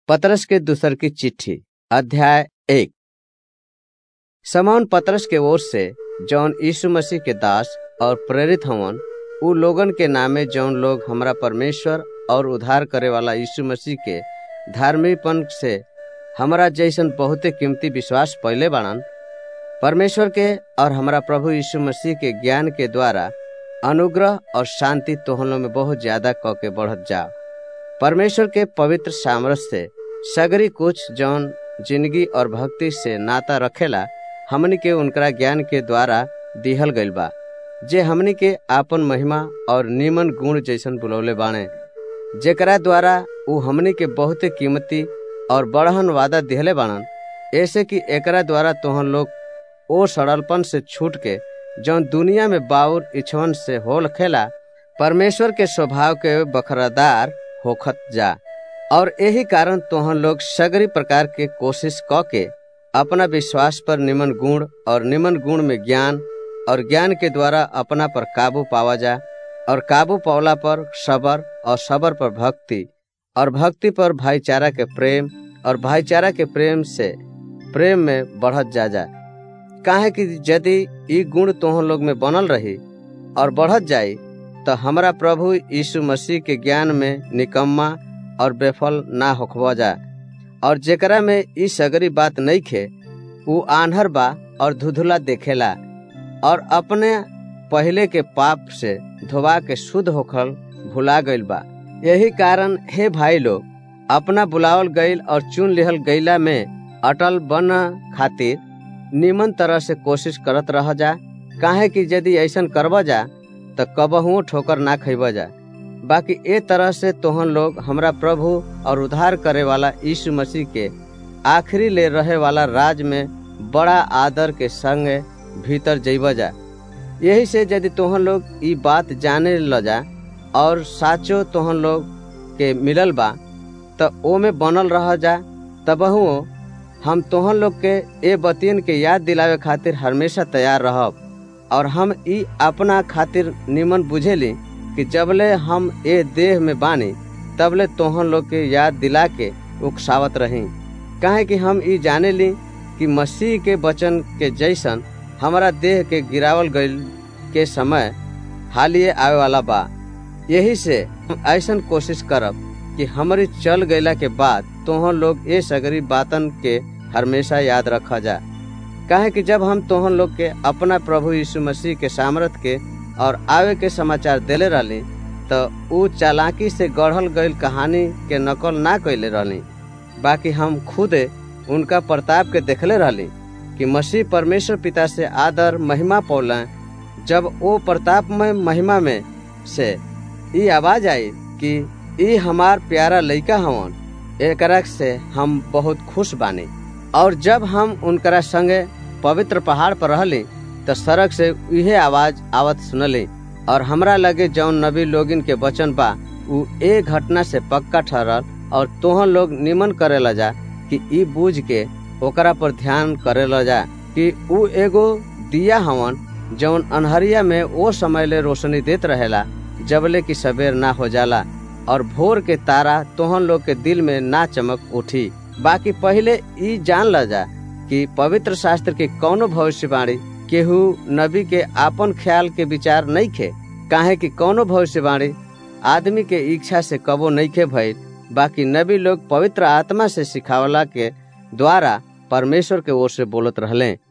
पतरस के दूसर की चिट्ठी अध्याय एक समौन पतरस के ओर से जौन यीशु मसीह के दास और प्रेरित हवन उ लोगन के नामे जौन लोग हमरा परमेश्वर और उद्धार करे वाला यीशु मसीह के धार्मिकपन से हमरा जैसन बहुते कीमती विश्वास पहले बाड़न परमेश्वर के और हमारा प्रभु यीशु मसीह के ज्ञान के द्वारा अनुग्रह और शांति तोहलों में बहुत ज्यादा क के बढ़त जा परमेश्वर के पवित्र सामरस से सगरी कुछ जौन जिंदगी और भक्ति से नाता रखेला हमनी के उनकरा ज्ञान के द्वारा दिहल गइल बा जे हमनी के आपन महिमा और निमन गुण जैसन बुलौले बाणे जेकरा द्वारा उ हमनी के बहुते कीमती और बड़हन वादा दिहले बाणन ऐसे कि एकरा द्वारा तोहन लोग ओ सड़लपन से छूट के जौन दुनिया में बाउर इच्छवन से होल खेला परमेश्वर के स्वभाव के बखरादार होखत जा और यही कारण तोहन लोग सगरी प्रकार के कोशिश क के अपना विश्वास पर निमन गुण और निमन गुण में ज्ञान और ज्ञान के द्वारा अपना पर काबू पावा जा और काबू पावला पर सबर और सबर पर भक्ति और भक्ति पर भाईचारा के प्रेम और भाईचारा के प्रेम से प्रेम में बढ़त जा जा काहे कि यदि ई गुण तोहन लोग में बनल रही और बढ़त जाई तो हमारा प्रभु यीशु मसीह के ज्ञान में निकम्मा और बेफल ना होखबा जा और जेकरा में ई सगरी बात नहीं खे उ आन्हर बा और धुधुला देखेला और अपने पहले के पाप से धोवा के शुद्ध होखल भुला गइल बा यही कारण हे भाई लोग अपना बुलावल गइल और चुन लिहल गइला में अटल बन खातिर निमन तरह से कोशिश करत रह जा काहे कि यदि ऐसन करब जा तो कबहुओ ठोकर ना खैब जा बाकी ए तरह से तोहन लोग हमरा प्रभु और उद्धार करे वाला यीशु मसीह के आखिरी ले रहे वाला राज में बड़ा आदर के संग भीतर जैब जा यही से यदि तोहन लोग ई बात जाने ल जा और साचो तोहन लोग के मिलल बा तो ओ में बनल रह जा तबहुओ हम तोहन लोग के ए बतियन के याद दिलावे खातिर हमेशा तैयार रहब और हम ई अपना खातिर निमन बुझेली कि जबले हम ए देह में बानी तबले तोहन लोग के याद दिला के उकसावत रही काहे कि हम ई जाने ली कि मसीह के वचन के जैसन हमारा देह के गिरावल गईल के समय हालिए आवे वाला बा यही से हम ऐसन कोशिश करब कि हमारी चल गईला के बाद तोहन लोग ये सगरी बातन के हमेशा याद रखा जा काहे कि जब हम तोहन लोग के अपना प्रभु यीशु मसीह के सामर्थ के और आवे के समाचार देले रहली तो उ चालाकी से गढ़ल गईल कहानी के नकल ना कैले रहली बाकी हम खुद उनका प्रताप के देखले रहली कि मसीह परमेश्वर पिता से आदर महिमा पौला जब वो प्रताप में महिमा में से ई आवाज आई कि ई हमार प्यारा लइका हवन एकरा से हम बहुत खुश बानी और जब हम उनकरा संगे पवित्र पहाड़ पर रहली तो सड़क से इहे आवाज आवत सुनली और हमरा लगे जौन नबी लोगिन के वचन बा उ ए घटना से पक्का ठहरल और तोहन लोग निमन करे ला जा कि ई बूझ के ओकरा पर ध्यान करे ला जा कि उ एगो दिया हवन जौन अनहरिया में ओ समय ले रोशनी देत रहेला जबले की सवेर ना हो जाला और भोर के तारा तोहन लोग के दिल में ना चमक उठी बाकी पहले ई जान ल जा कि पवित्र शास्त्र के कौनो भविष्यवाणी केहू नबी के आपन ख्याल के विचार नहीं खे काहे कि कौनो भविष्यवाणी आदमी के इच्छा से कबो नहीं खे भइल बाकी नबी लोग पवित्र आत्मा से सिखावला के द्वारा परमेश्वर के ओर से बोलत रहले